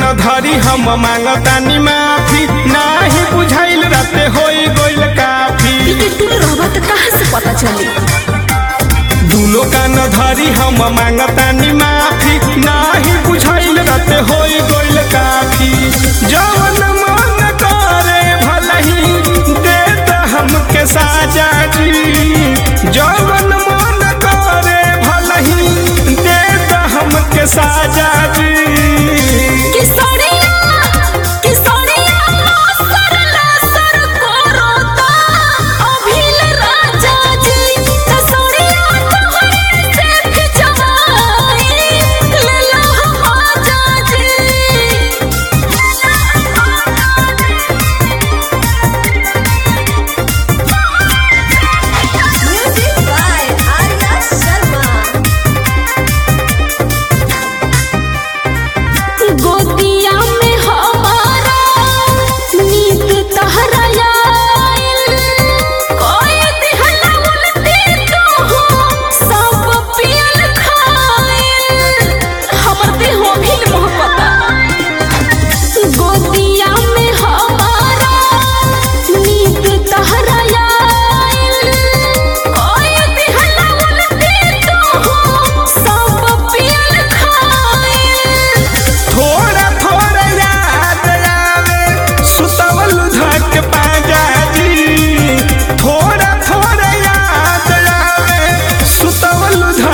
धरी हम मांगतानी माफी नाही बुझाइल राते होई गइल काफी ई टूल रहबा त कहाँ से पता चली दुनो कान धरी हम मांगतानी माफी नाही बुझाइल राते होई गइल काफी जवन मन करे भलही दे त हमके साजा जी जवन मन करे भलही दे त हमके साजा जी किसोड़िया किसोड़िया सर ला सर कोरोता अभिल राजा जी किसोड़िया तोहरे से खिंचवाई ले लो हम आजा जी म्यूजिक बाय आर्या शर्मा गोदिया में हमारा नींद तहरा आइल कोई दिहला उल्टी तो हो सब पियल खाइल हमर देह अभिल मोहब्बता गोदिया में हमारा नींद तहरा आइल कोई दिहला उल्टी तो हो सब पियल खाइल थोड़ा थोड़ा याद आवे सुतवल धक पाजा जी थोड़ा थोड़ा याद आवे सुतवल धक